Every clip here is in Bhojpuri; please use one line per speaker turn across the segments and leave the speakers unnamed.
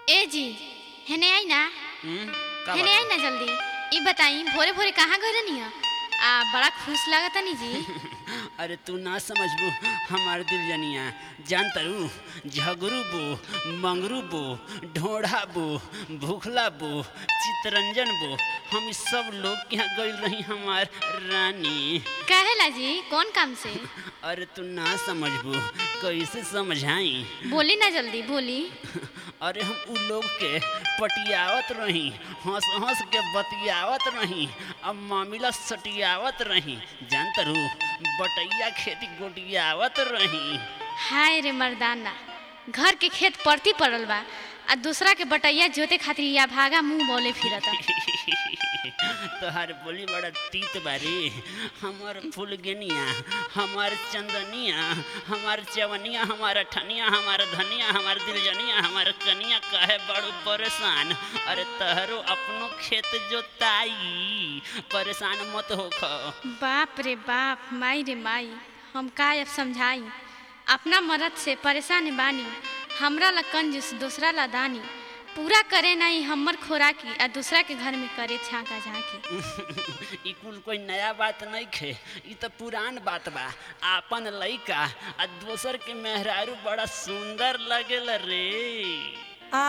ए जी हेने आई ना
हम्म, का
हेने आई ना जल्दी ई बताई भोरे भोरे कहाँ गए रहनी आ बड़ा खुश लागत नी जी
बात? अरे तू ना समझबू हमार दिल जनिया जान तरू झगरू बो मंगरू बो ढोढ़ा बो भूखला बो चितरंजन बो हम इस सब लोग के यहाँ गई रही हमार रानी
कहेला जी कौन काम से
अरे तू ना समझबू कैसे समझाई
बोली ना जल्दी बोली
अरे हम उ लोग के पटियावत रही हंस हंस के बतियावत रही अब मामिला सटियावत रही जान तरू बटैया खेती गोटियावत रही
हाय रे मर्दाना घर के खेत परती पड़ल बा आ दूसरा के बटैया जोते खातिर या भागा मुंह बोले फिरता
तोहार बोली बड़ा तीत बारी हमार फुलगनिया हमार चंदनिया हमार चवनिया हमार अठनिया हमार धनिया हमार दिलजनिया हमार कनिया काहे बड़ू परेशान अरे तहरो अपनो खेत जोताई परेशान मत होख
बाप रे बाप माई रे माई हम का अब समझाई अपना मरद से परेशान बानी हमरा ला कंजूस दूसरा ला दानी पूरा करे नहीं हमर खोराकी आ दूसरा के घर में करे छाका झांकी
ई कुल कोई नया बात नहीं खे ई तो पुरान बात बा आपन लइका आ दोसर के मेहरारू बड़ा सुंदर लगेल रे
आ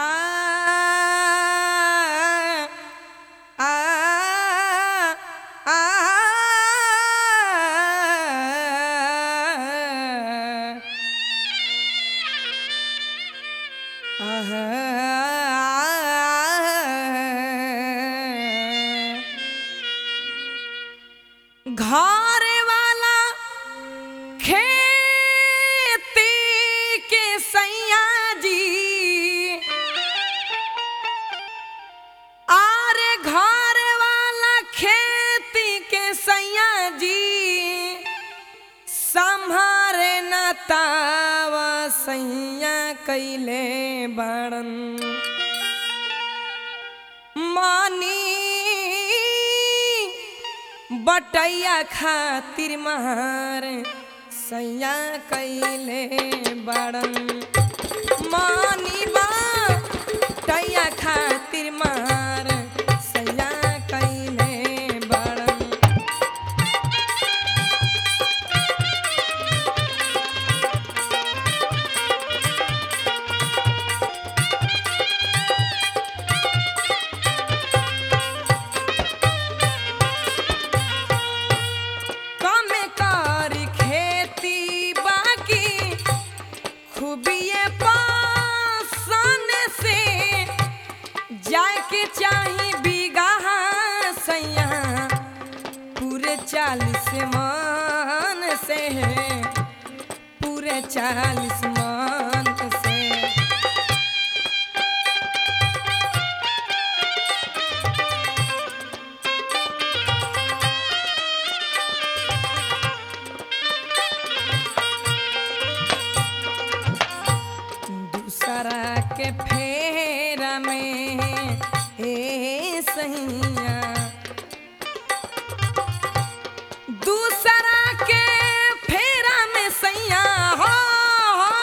आ आ घर वाला खेती के सैया जी आरे घर वाला खेती के सैया जी संभारे न तावा सैया कैले बड़न मानी बटैया खातिर मार सैया कैले बड़न मानी बटैया खातिर मार सैया कैले बड़न कमे कर खेती बाकी खूबिए पासन से जाके चाही बीघा सैया पूरे चालीस मान से पूरे चालीस मान से दूसरा के फेरा में ए सैया दूसरा के फेरा में सैया हो हो।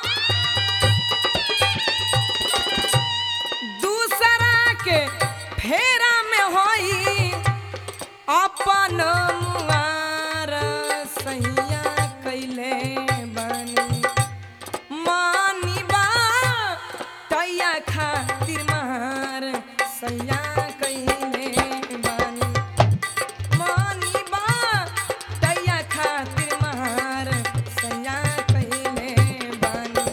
दूसरा के फेरा में होई अपन मुआर सैया कैले बनी मानी बा तैया खातिर मार सैया कैले बानी मानी बा तैया खातिर मार सैया कैले बानी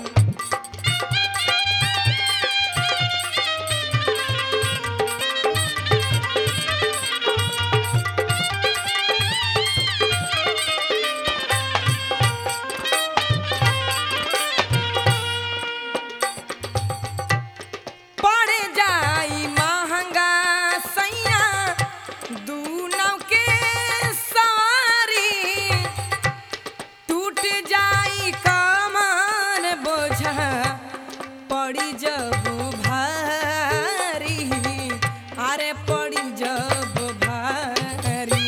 पड़ जाई महंगा सैया दू नौ के सवारी टूट जाई कमर बोझा पड़ी जब भारी अरे पड़ी जब भारी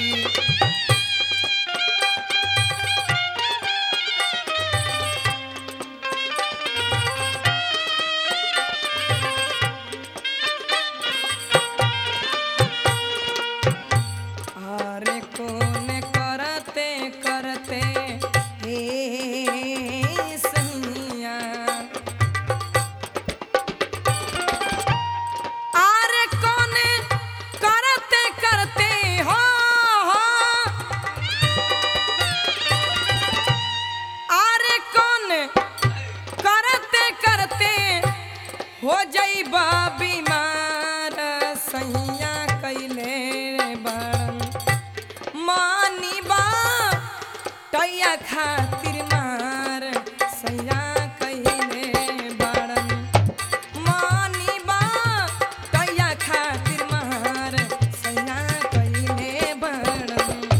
हो जइबा बीमार सैया कैले बड़न मानी बा टैया खातिर मार सैया कैले बड़न मानी बा टैया खातिर मार सैया कैले बड़न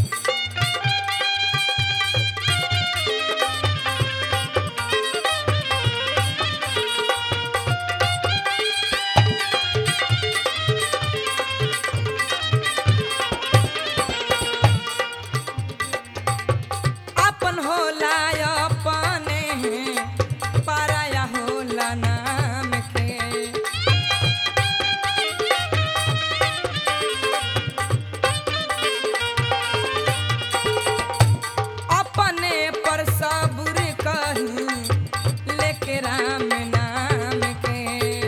अपन होला अपने पराया होला नाम के अपने पर सबूर कही लेके राम नाम के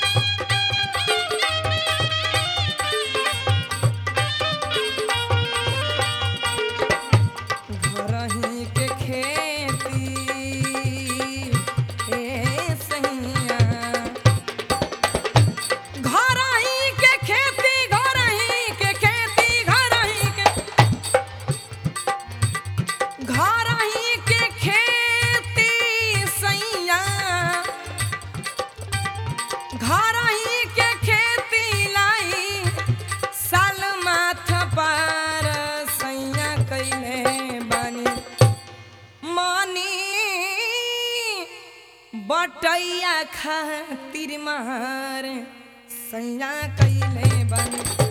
घरही के खेती ए सैया घरही के खेती घरही के खेती घरही के घरही के खेती सैया घरही के खेती लाई साल माथ पार सैया कैले बानी मानी बटैया खातिर मार सैया कैले बानी